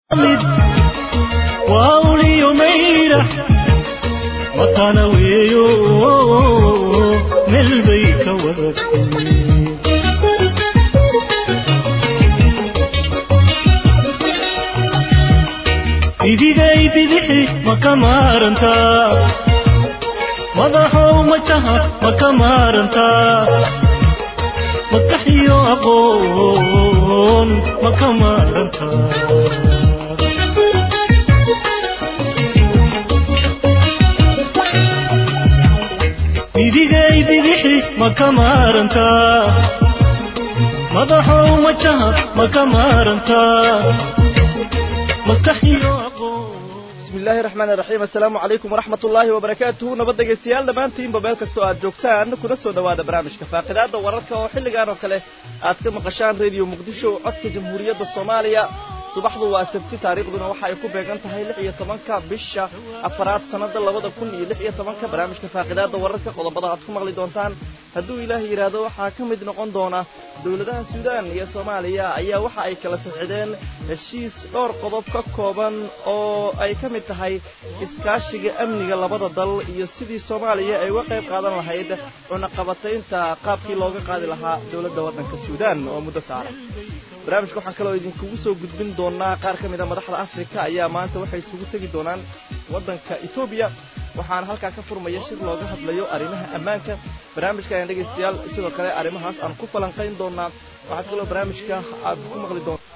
wawliyo mayra matana weeyo meel bay ka wadatay bidigay bidixi ma ka maarantaa madaxow majaha ma ka maarantaa maskaxiyo aqoon ma ka maarantaa bidigay bidixi ma ka maarantaa madaxow majaha ma ka maarantaa maskaxiyo bismi illaahi raxmaan iraxiim assalaamu calaykum waraxmat ullaahi wabarakaatuhu nabad dhegaystayaal dhammaantiinba meel kastoo aad joogtaan kuna soo dhowaada barnaamijka faaqidaada wararka oo xilligan oo kale aad ka maqashaan rediyo muqdisho codka jamhuuriyadda soomaaliya subaxdu waa sabti taariikhduna waxa ay ku beegan tahay lix iyo tobanka bisha afaraad sannada labada kun iyo lix iyo tobanka barnaamijka faaqidaada wararka qodobada aad ku maqli doontaan hadduu ilaahay yidhaahdo waxaa ka mid noqon doona dowladaha suudaan iyo soomaaliya ayaa waxa ay kala safcideen heshiis dhowr qodob ka kooban oo ay ka mid tahay iskaashiga amniga labada dal iyo sidii soomaaliya ay uga qayb qaadan lahayd cunaqabataynta qaabkii looga qaadi lahaa dowladda waddanka suudaan oo muddo saara barnaamijka waxaan kaloo idinkugu soo gudbin doonaa qaar ka mid a madaxda afrika ayaa maanta waxay isugu tegi doonaan waddanka etoobiya waxaana halkaa ka furmaya shir looga hadlayo arrimaha ammaanka barnaamijka ayaan dhegaystayaal sidoo kale arrimahaas aan ku falanqayn doonaa waxaad kaloo barnaamijka aad ku maqli doontaa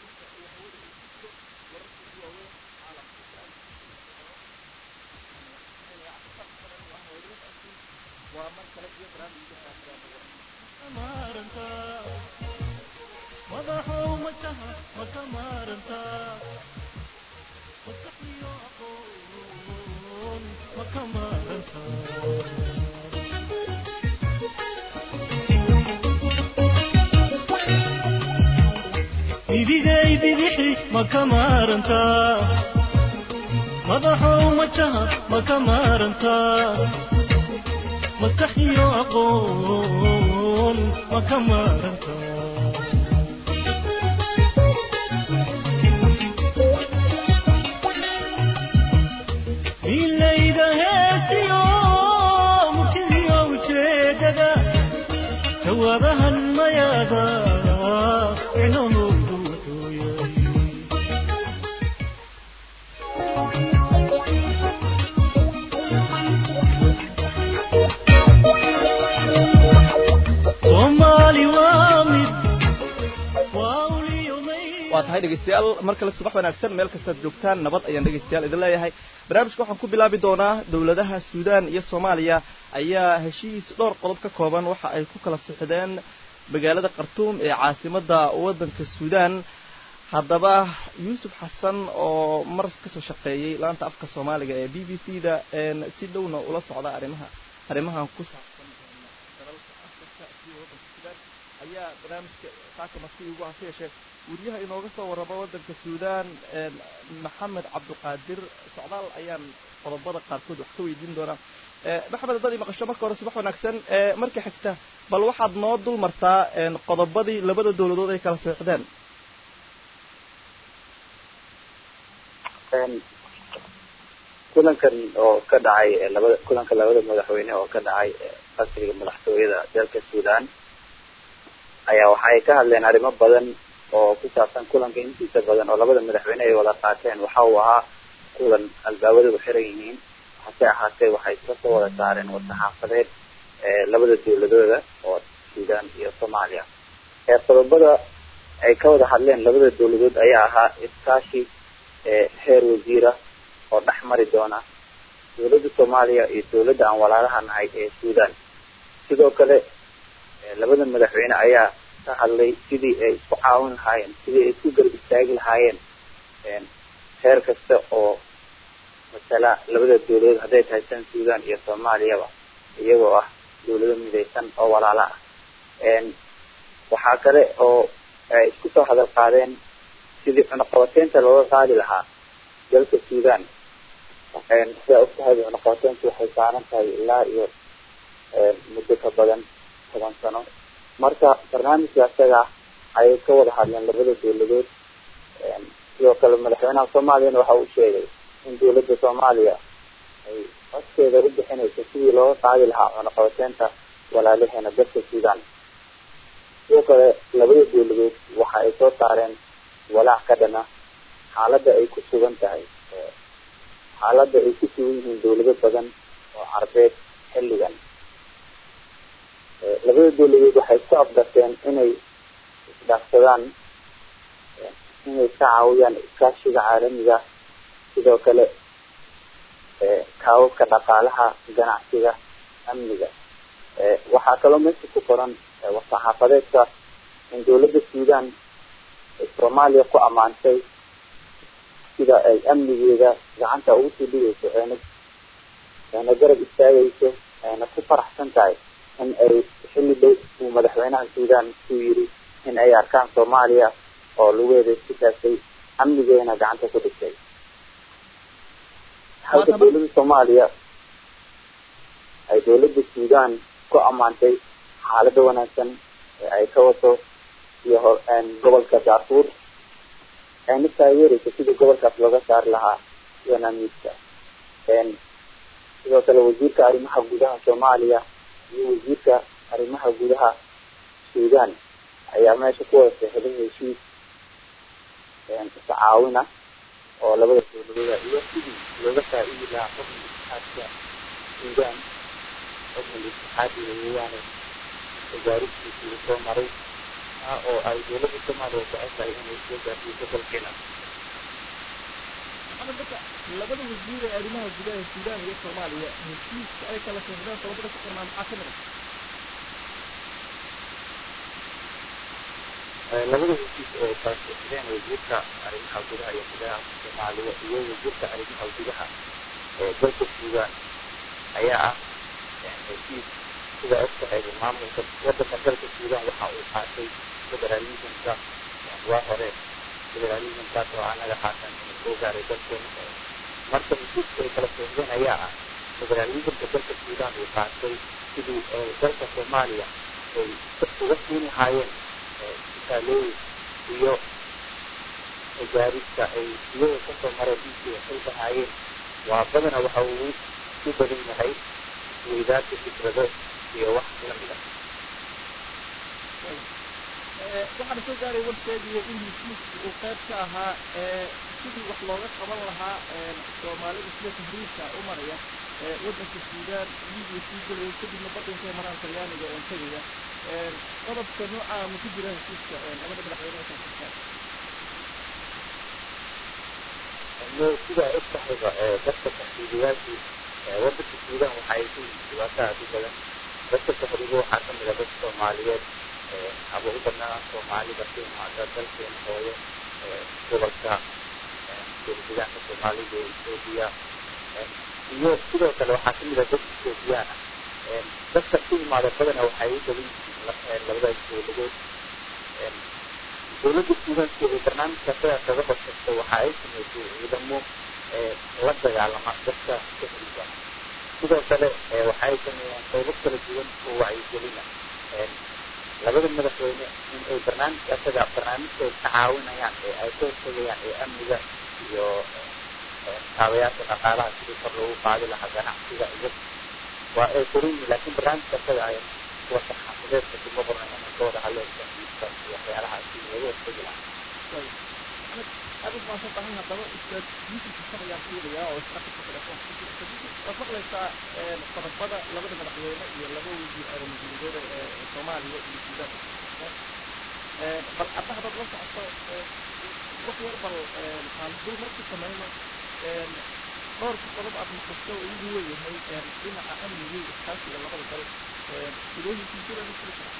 bidigay bidixi ma ka maarantaa madaxow majaha ma ka maarantaa maskaxiyo aqoon ma ka maarantaa milayda heestiyo murtidiyo ujeedada jawaabahan mayaada micnahoodu wuxuu yahay soomaali waa mid waa uliyo may waa tahay dhegaystayaal mar kale subax wanaagsan meel kastaad joogtaan nabad ayaan dhegaystayaal idin leeyahay barnaamijka waxaan ku bilaabi doonaa dowladaha suudaan iyo soomaaliya ayaa heshiis dhowr qodob ka kooban waxa ay ku kala sixdeen magaalada khartuum ee caasimadda waddanka suudaan haddaba yuusuf xasan oo mar kasoo shaqeeyey laanta afka soomaaliga ee b b c da si dhowna ula socda arrimaha arrimahan ku saabsan dalalka afrika iyo waddanka suudaan ayaa barnaamijka saaka marti ugu hase yeeshee wariyaha inooga soo warrama waddanka suudaan maxamed cabdiqaadir socdaal ayaan qodobada qaarkood wax ka weydiin doonaa maxamed haddad i maqasho marka hore subax wanaagsan marka xigta bal waxaad noo dul martaa qodobadii labada dowladood ay kala seexdeen kulankan oo ka dhacay labada kulanka labada madaxweyne oo ka dhacay qasriga madaxtooyada dalka suudaan ayaa waxa ay ka hadleen arrimo badan oo ku saabsan kulanka intiisa badan oo labada madaxweyne ay wada qaateen waxa uu ahaa kulan albaabadu xiran yihiin hase ahaatee waxay iska soo wada saareen war-saxaafadeed labada dowladooda oo suudaan iyo soomaaliya ee qodobada ay ka wada hadleen labada dowladood ayaa ahaa iskaashi heer wasiira oo dhex mari doona dowladda soomaaliya iyo dowladda aan walaalaha nahay ee suudaan sidoo kale labada madaxweyne ayaa ka hadlay sidii ay isku caawin lahaayeen sidii ay isku garab istaagi lahaayeen heer kasta oo masala labada dowladood hadday tahay san suudaan iyo soomaaliyaba iyagoo ah dowlado midaysan oo walaala ah waxaa kale oo ay isku soo hadal qaadeen sidii cunaqabateynta looga qaadi lahaa dalka suudaan sidaa ogtahay cunaqabateyntu waxay saaran tahay ilaa iyo muddo ka badan toban sano marka barnaamijka isaga ayay ka wada hadleen labada dowladood sidoo kale madaxweynaha soomaaliyana waxa uu sheegay in dowladda soomaaliya ay codkeeda u bixinayso sidii looga qaadi lahaa cunaqabateynta walaalaheena dalka suudaan sidoo kale labada dowladood waxa ay soo saareen walaac ka dhana xaaladda ay ku sugan tahay xaaladda ay ku sugan yihiin dowlado badan oo carbeed xilligan labada dowladood waxay isku afdarteen inay isdhaafsadaan inay ka caawiyaan iskaashiga caalamiga sidoo kale kaababka dhaqaalaha ganacsiga amniga waxaa kaloo meesha ku qoran war-saxaafadeedka in dowladda suudaan ay soomaaliya ku ammaantay sida ay amnigeeda gacanta ugu sii dhigayso ayna ayna garab istaagayso ayna ku faraxsan tahay in ay xilli dhow uu madaxweynaha suudaan ku yiri in ay arkaan soomaaliya oo lugeeda isku taagtay amnigeena gacanta ku dhigtay halka dowladda soomaaliya ay dowladda suudaan ku ammaantay xaalada wanaagsan ee ay ka wato iyo ho gobolka darfuur ayna taageerayso sidii gobolkaas looga saari lahaa yanaamiidka sidoo kale wasiirka arrimaha gudaha soomaaliya iyo wasiirka arrimaha gudaha suudaan ayaa meesha ku wada seexday heshiis tacaawina oo labada dowladooda iyo sidii looga faa-iidi lahaa xukun itixaadka suudaan xukun itixaadiga weeyaane wasaaristiisii uu soo maray oo ay dowladda soomaaliya jeceshahay inay soo gaarsiiso dalkeena maxamed marka labada wasiir ee arrimaha gudaha suudaan iyo soomaaliya heshiiska ay kala seexdeen qodobada ku qornaa maxaa ka mid ah labada heshiis ee kala seexdeen wasiirka arrimaha gudaha iyo gudaha soomaaliya iyo wasiirka arrimaha gudaha ee dalka suudaan ayaa ah heshiis sida og tahay maamulka wadanka dalka suudaan waxa uu qaatay federalismka waa hore federalismkaas oo anaga haatan inuu soo gaaray dalkeena marka heshiiska ay kala seexdeen ayaa ah federalismka dalka suudaan uu qaatay sidii dalka soomaaliya ay uga siin lahaayeen isaalooyin iyo gaarista ay iyaga kasoo mareen intii waxay lahaayeen waa badana waxa uu ku badan yahay isweydaarka fikrado iyo wax lamid ah waxaana soo gaaray warkeediiyo in heshiisku uu qayb ka ahaa sidii wax looga qaban lahaa soomaalida sida tahriirka u maraya waddanka suudaan libiya sii gelaya kadibna baddankay maraan talyaaniga oon tegaya qodobka noocaa ma ku jira heshiiska labada madaxweyne ee kaasirtaan sida og tahayba dadka tahriibayaashii waddanka suudaan waxa ay ku yihiin dhibaato aad u badan dadka tahriibo waxaa ka mid a dad soomaaliyeed aba u badnaa soomaalida ku imaada dalkeena hooyo gobolka dowladaanka soomaalida ee etoobiya iyo sidoo kale waxaa kamid a dad ethoobiyan ah dadka ku imaada badana waxay u badan yihiin labadaas dowladood dowladda suudaanka ee barnaamijka sidaa kaga hortagta waxa ay sameysay ciidamo la dagaalama dadka tahriiba sidoo kale waxa ay sameeyaan qaybo kala duwan oo wacyigelina labada madaxweyne in ay barnaamijka asaga barnaamijka ay ka caawinayaan ee ay ka hortagayaan ee amniga iyo kaabayaasha dhaqaalaha sidii kor loogu qaadi lahaa ganacsiga iyo waa ay koran yihiin laakiin barnaamijka asaga ay kuwa saxaafadeedka kuma qorna inay ka wada hadleen tahriibka iyo waxyaalaha sidii laga hortagi lahaa aad u maasan tahay haddaba ustaad yuusuf xasan ayaan fiilayaa oo isna qofka telefoonka ku jira waad maqlaysaa qodobada labada madaxweyne iyo laba wasiir arrimagudadeeda ee soomaaliya iyo suudaan bal hadda haddaad la socoto wax yar bal aan dul mar ku samayno dhowrka qodob aad maqasho oo ugu weeyahay dhinaca amniga iyo iskaashiga labada dal sidooyinkii sida la fili karaa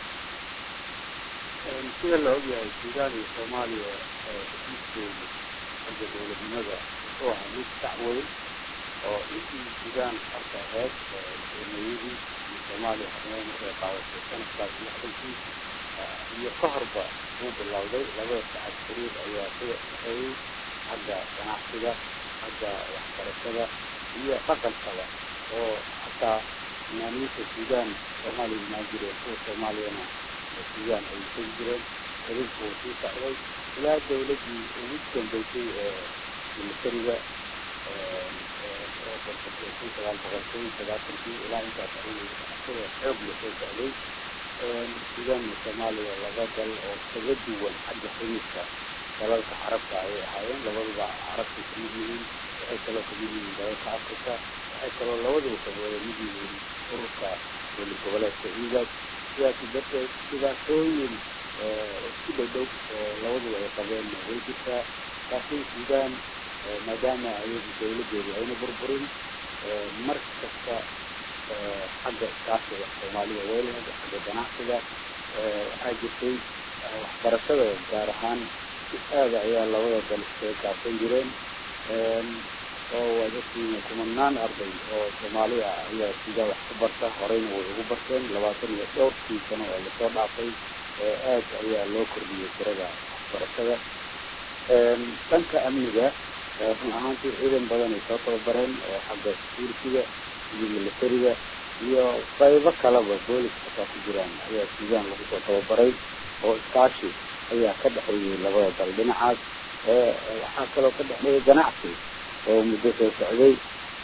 sida la ogyahay suudaan iyo soomaaliya heshiiskoodu xagga dowladnimada wuxuu ahaa mid sac weyn oo intii suudaan horta ahayd madaxweyneyadii iyo soomaaliya xubnada markay qaadatay sanadkaas lixdankii iyo ka horba wuu bilowday labada sacad xiriir ayaa ka dhexeeyey xagga ganacsiga xagga waxbarashada iyo dhaqankaba oo hataa fanaaniinta suudaan soomaaliya imaan jireen kuwa soomaaliyana suudaan ay tegi jireen xiriirku uu sii socday ilaa dawladdii ugu dambeysay ee militariga oo korsatay kun sagaal boqol kun sagaashankii ilaa intaas ayuu sida xoog la soo socday sudan iyo soomaaliya laba dal oo kaga duwan xagga xiriirka dalalka carabta ayay ahaayeen labaduba carabtay kamid yihiin waxay kaloo kamid yihiin dalalka africa waxay kaloo labaduba kawada mid yihiin ururka dowlad goboleedka igad sidaasi darteed dhibaatooyin isku dhow dhow oo labaduba ay qabeen way jirtaa laakiin sudan maadaama ayadu dawladeedu ayna burburin mar kasta xagga iskaashiga soomaalida way lahayd xagga ganacsiga waxaa jirtay waxbarashada gaar ahaan si aada ayaa labada dal iskaga kaabsan jireen oo waad ogtihiin kumanaan arday oo soomaali ah ayaa sudan wax ku barta horeyna way ugu barteen labaatan iyo dhowrkii sano oo lasoo dhaafay aad ayaa loo kordhiyey tirada waxbarashada dhanka amniga run ahaantii ciidan badan ay soo tababareen oo xagga security-ga iyo militariga iyo qaybo kaleba booliska kaa ku jiraan ayaa sudan lagu soo tababaray oo iskaashi ayaa ka dhexeeyey labada dal dhinacaas waxaa kaloo ka dhexeeyay ganacsi oo muddo soo socday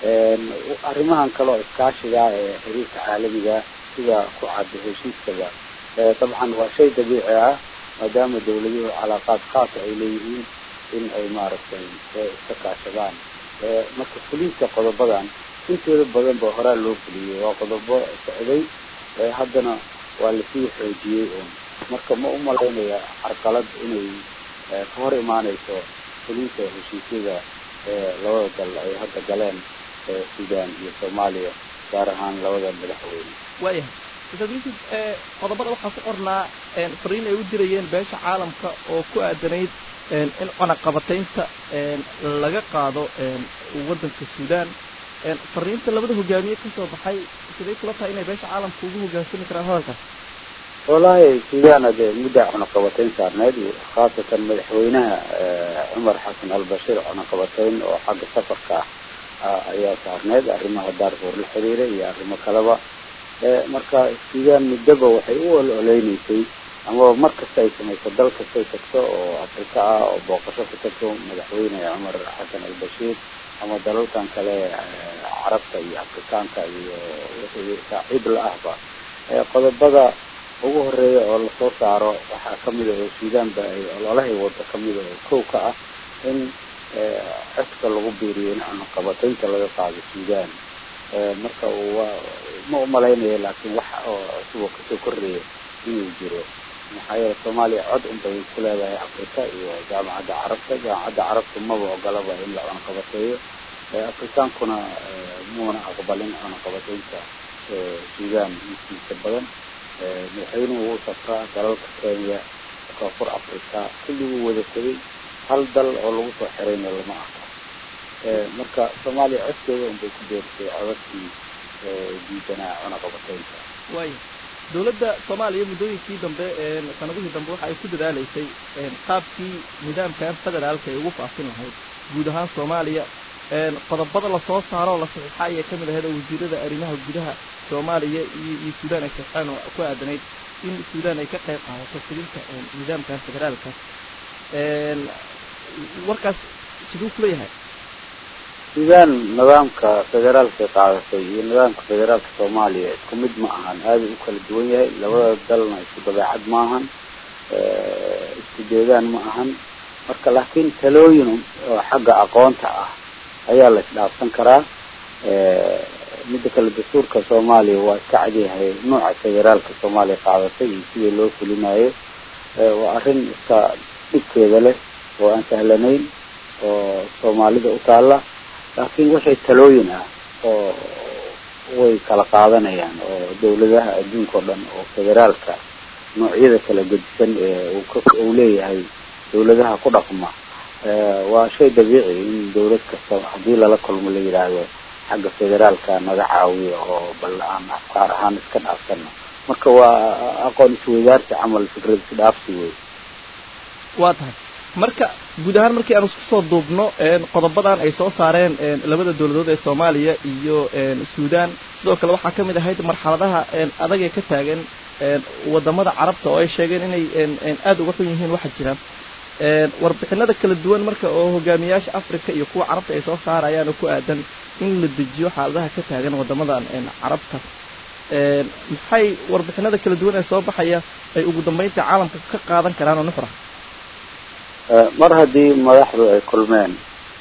arrimahan kale oo iskaashiga ee xiriirka caalamiga sida ku cadda heshiiskaba dabcan waa shay dabiici ah maadaama dawladuhu calaaqaad khaasa ay leeyihiin in ay maaragtay iska kaashadaan marka fulinta qodobadan intooda badan ba horaa loo fuliyey waa qodobo socday haddana waa lasii xoojiyey un marka ma u malaynaya carqalad inay ka hor imaaneyso fulinta heshiisyada labada dal ay hadda galeen sudan iyo soomaaliya gaar ahaan labada madaxweyne waayahay ustaad yuusuf qodobada waxaa ku qornaa fariin ay u dirayeen beesha caalamka oo ku aadanayd in cunaqabataynta laga qaado waddanka sudan fariinta labada hogaamiye kasoo baxay siday kula tahay inay beesha caalamka ugu hogaansami karaan hadalkaas wallaahi sudan adee muddaa cunaqabatayn saarneyd khaasatan madaxweynaha cumar xasan albashiir cunaqabatayn oo xagga safarka ah ayaa saarneyd arrimaha daarfuur la xiriira iyo arrimo kaleba marka sudan muddaba waxay u ololeyneysay amaba mar kasta ay samayso dal kastay tagto oo afrika ah oo booqasho ku tagto madaxweyne cumar xasan albashiir ama dalalkan kale carabta iyo afrikaanka iyo wixii saaxiib la ahba qodobada ugu horeeya oo lasoo saaro waxaa kamid a oo sudan ba ay ololahay wada kamid a oo kow ka ah in codka lagu biiriyo in cunaqabataynta laga qaado sudan marka waa ma umalaynaya laakiin wax oo cusub oo kasoo korreeya inuu jiro maxaa yeele soomaaliya cod unbay ku leedahay afrika iyo jaamacadda carabta jaamacadda carabta maba ogolaba in la cunaqabateeyo afrikaankuna muuna aqbalin cunaqabataynta sudan intiisa badan madaxweynuhu wuu safraa dalalka kenya koonfur africa kulliguu wada tegay hal dal oo lagu soo xirayna lama arko marka soomaaliya codkeeda unbay ku beersay codadkii diidanaa cunaqabataynta waaya dowladda soomaaliya muddooyinkii dambe sanadihii dambe waxa ay ku dadaaleysay qaabkii nidaamkan federaalka ay ugu faafin lahayd guud ahaan soomaaliya qodobada lasoo saaro oo la saxiixa ayay ka mid ahayd oo wasiirada arrimaha gudaha soomaaliya iyo iyo suudaan ay saxiixaan oo ku aadanayd in suudaan ay ka qayb qaadato fulinta nidaamkan federaalka warkaas siduu kula yahay sudan nidaamka federaalka qaadatay iyo nidaamka federaalka soomaaliya isku mid ma ahan aada u kala duwan yahay labada dalna isku dabeecad ma ahan isku deegaan ma ahan marka laakiin talooyin oo xagga aqoonta ah ayaa la isdhaafsan karaa midda kale dastuurka soomaaliya waa iska cadyahay nooca federaalka soomaaliya qaadatay iyo sidii loo fulinayo waa arrin iska dhibkeeda leh oo aan sahlanayn oo soomaalida u taalla laakiin waxay talooyin ah oo way kala qaadanayaan oo dawladaha adduunka o dhan oo federaalka noocyada kala gedisan ee uu ka uu leeyahay dawladaha ku dhaqma waa shay dabiici in dawlad kasta haddii lala kulmo la yidhaahdo xagga federaalka naga caawiyo oo bal aan afkaar ahaan iska dhaafsano marka waa aqoon isweydaarsi camal fikrad isdhaafsi wey waa tahay marka guud ahaan markii aan isku soo duubno qodobadan ay soo saareen labada dowladood ee soomaaliya iyo suudaan sidoo kale waxaa ka mid ahayd marxaladaha adag ee ka taagan een, wadamada carabta oo ay sheegeen inay een, een, aad uga xun yihiin waxa jira een, warbixinada kala duwan marka oo hogaamiyaasha africa iyo kuwa carabta ay soo saarayaan oo ku aadan in la dejiyo xaaladaha ka taagan wadamadan een, carabta een, maxay warbixinada kala duwan ee soo baxaya ay ugu dambeynta caalamka ka qaadan karaan oo nuxra mar haddii madaxdu ay kulmeen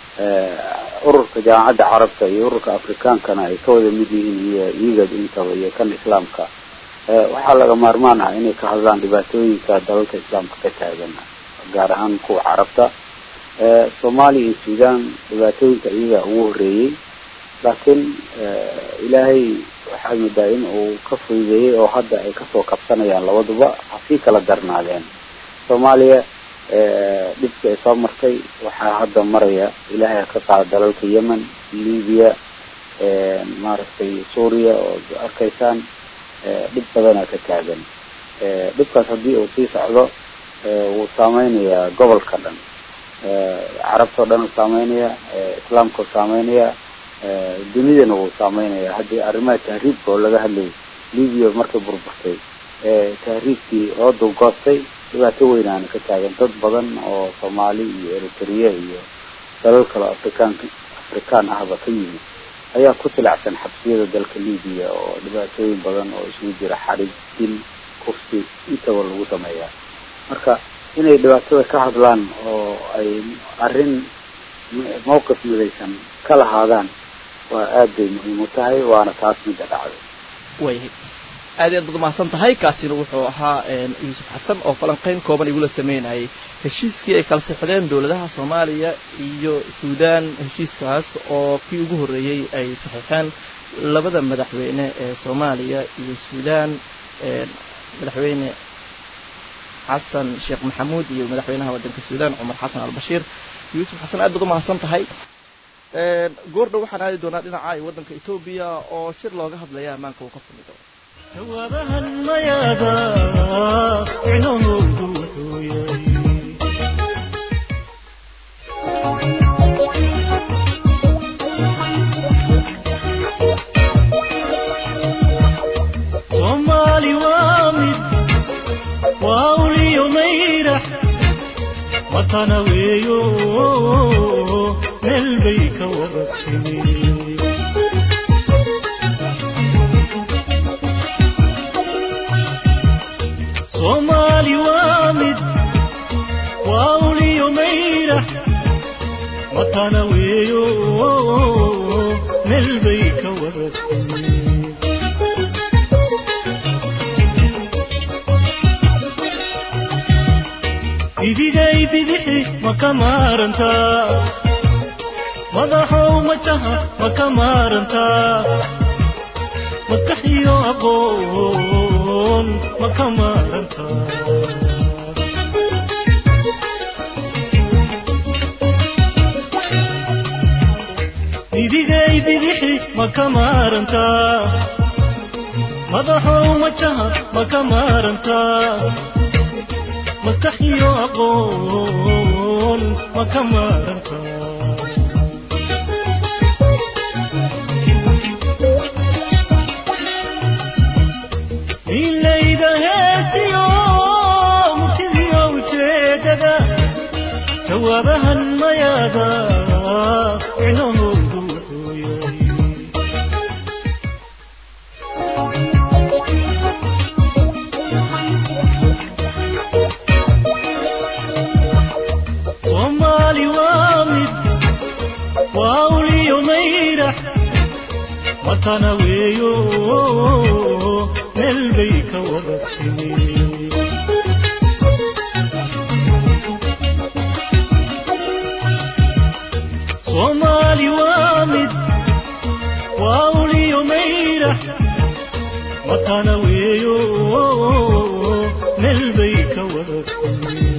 ururka jaamacadda carabta iyo ururka afrikaankana ay ka wada mid yihiin iyo igad intaba iyo kan islaamka waxaa laga maarmaan ah inay ka hadlaan dhibaatooyinka dalalka islaamka ka taagan gaar ahaan kuwa carabta soomaaliya iyo sudan dhibaatooyinka iyaga ugu horeeyey laakiin ilaahay waxaa moodaa in uu ka fududeeyey oo hadda ay kasoo kabsanayaan labaduba hasii kala darnaadeen soomaaliya dhibkii ay soo martay waxaa hadda maraya ilaahay ka qaada dalalka yemen libiya maaragtay suuriya oo arkaysaan dhib badana ka taagan dhibkaas haddii uu sii socdo wuu saameynayaa gobolka dhan carabta o dhan uu saameynaya islaamka uu saameynaya dunidana wuu saameynaya haddii arrimaha tahriibka oo laga hadlayay libiya markay burburtay tahriibkii oo dulgoostay dhibaato weynaana ka taagan dad badan oo soomaali iyo eritrea iyo dalal kale afrikaan afrikaan ahba ka yimid ayaa ku tilacsan xabsiyada dalka libiya oo dhibaatooyin badan oo isugu jira xarig dil kufsi intaba lagu sameeyaa marka inay dhibaatada ka hadlaan oo ay arrin mawqif midaysan ka lahaadaan waa aad bay muhiim u tahay waana taas midda dhacday waayahay aad iyo aad baad umahadsan tahay kaasina wuxuu ahaa yuusuf xasan oo falanqeyn kooban igula sameynayay heshiiskii ay kala sixdeen dowladaha soomaaliya iyo suudaan heshiiskaas oo kii ugu horreeyey ay saxiixeen labada madaxweyne ee soomaaliya iyo suudaan madaxweyne xasan sheekh maxamuud iyo madaxweynaha waddanka suudaan cumar xasan albashiir yuusuf xasan aad baad umahadsan tahay goordhow waxaan aadi doonaa dhinaca iyo waddanka etoobiya oo shir looga hadlaya ammaanka uu ka fumi doono jawaabahan mayaada micnahoodu wuxuu yahay soomaali waa mid waa uliyo mayrax matana weeyo meel bay ka wada timi soomaali waa mid waa uliyo mayrax matana weeyo meel bay ka wada timi idigay bidixi ma ka maarantaa madaxow majaha ma ka maarantaa maskax iyo aqoon ma ka maarantaa idigay bidixi ma ka maarantaa madaxow majaha ma ka maarantaa maskax iyo aqoon ma ka maarantaa milayda heestiyo murtidiyo ujeedada jawaabahan mayaada micnahoodu wuxuu yahay soomaali waa mid waa uliyo mayrax matana weeyo meel bay ka wada timi soomaali waa mid waa uliyo mayrax matana weeyo meel bay ka wada timi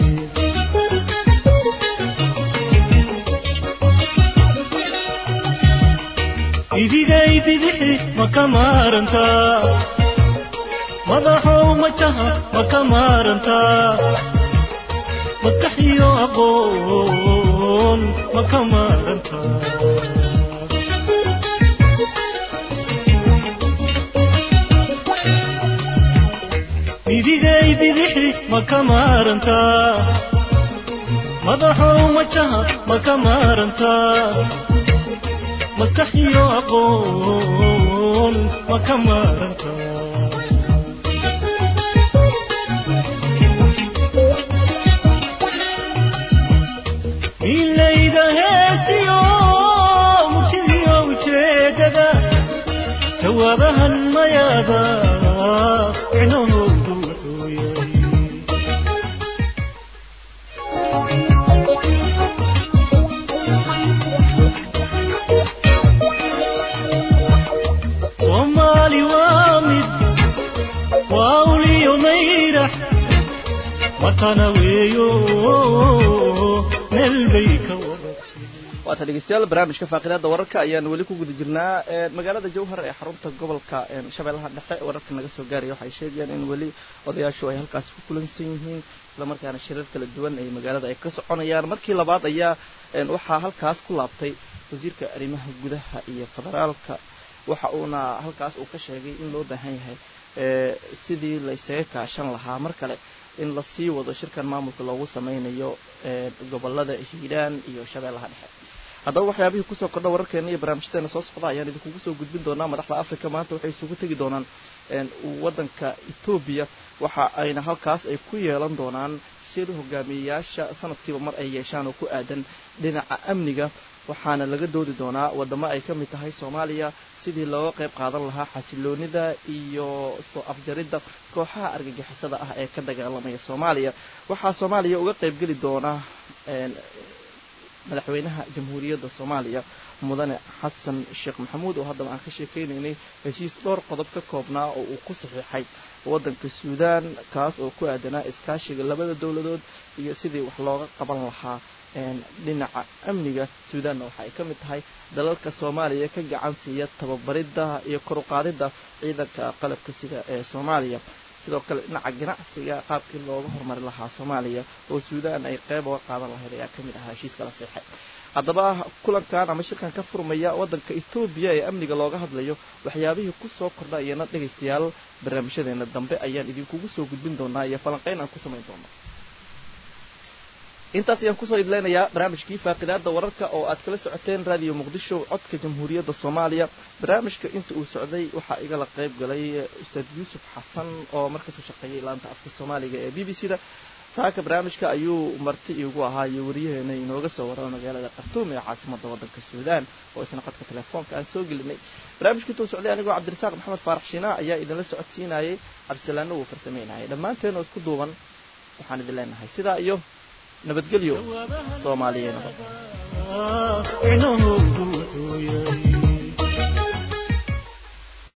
idigay bidixi ma ka maarantaa madaxow majaha ma ka maarantaa maskax iyo aqoon ma ka maarantaa ma ka maarantaa madaxow majaha ma ka maarantaa maskax iyo aqoon ma ka maarantaa ilayda heestiyo murtidiyo ujeedada jawaabahan mayaada micnahoodu wuxuu yahay soomaali waa mid waa uliyo mayrax matana weeyo meel bay ka wada waata dhegeystayaal barnaamijka faaqidaada wararka ayaan weli ku guda jirnaa ee magaalada jowhar ee xarunta gobolka ee shabeellaha dhexe wararka naga soo gaaraya waxay sheegayaan in weli odayaashu ay halkaasi ku kulansan yihiin islamarkaana shirar kala duwan ay magaalada ay ka soconayaan markii labaad ayaa een, waxaa halkaas ku laabtay wasiirka arrimaha gudaha iyo federaalka waxa uuna halkaas uu ka sheegay in loo baahan yahay ee, sidii la isaga kaashan lahaa mar kale in la sii wado shirkan maamulka loogu sameynayo ee, gobolada hiiraan iyo shabeellaha dhexe haddaba waxyaabihii kusoo kordha wararkeena iyo barnaamijyadeena soo socda ayaan idinkugu soo gudbin doonaa madaxda africa maanta waxay isugu tegi doonaan een, waddanka etoobiya waxa ayna halkaas ay ku yeelan doonaan shir hogaamiyeyaasha sanadkiiba mar ay yeeshaan oo ku aadan dhinaca amniga waxaana laga doodi doonaa wadamo ay ka mid tahay soomaaliya sidii looga qayb qaadan lahaa xasiloonida iyo soo afjaridda kooxaha argagixisada ah ee ka dagaalamaya soomaaliya waxaa soomaaliya uga qaybgeli doona een, madaxweynaha jamhuuriyadda soomaaliya mudane xasan sheekh maxamuud oo haddaba aan ka sheekeynaynay heshiis dhowr qodob ka koobnaa oo uu ku saxiixay waddanka suudaan kaas oo ku aadanaa iskaashiga labada dowladood iyo sidii wax looga qaban lahaa een, dhinaca amniga suudaanna waxa ay ka mid tahay dalalka soomaaliya ka gacan siiya tababaridda iyo kor u qaadidda ciidanka qalabka sida ee soomaaliya sidoo kale dhinaca ganacsiga qaabkii looga horumari lahaa soomaaliya oo suudaan ay qeyb uga qaadan lahayd ayaa ka mid ahaa heshiiska la seexay haddaba kulankan ama shirkan ka furmaya waddanka etoobiya ee amniga looga hadlayo waxyaabihii kusoo kordha iyana dhegaystayaal barnaamijyadeena dambe ayaan idinkugu soo gudbin doonaa iyo falanqeyn aan ku samayn doona intaas ayaan kusoo idleynayaa barnaamijkii faaqidaada wararka oo aad kala socoteen raadiyo muqdisho codka jamhuuriyadda soomaaliya barnaamijka inta uu socday waxaa igala qayb galay ustaad yuusuf xasan oo markasoo shaqeeyay laanta afka soomaaliga ee b b c da saaka barnaamijka ayuu marti iigu ahaa iyo wariyaheena inooga soo warama magaalada khartuum ee caasimada waddanka suudaan oo isna qadka telefoonka aan soo gelinay barnaamijka intuu socday anigoo cabdirasaaq maxamed faarax shiinaa ayaa idinla socodsiinayay cabdisalaano wuu farsameynayay dhammaanteen oo isku duuban waxaan idin leenahay sidaa iyo nabadgelyo soomaaliya nabad micnahu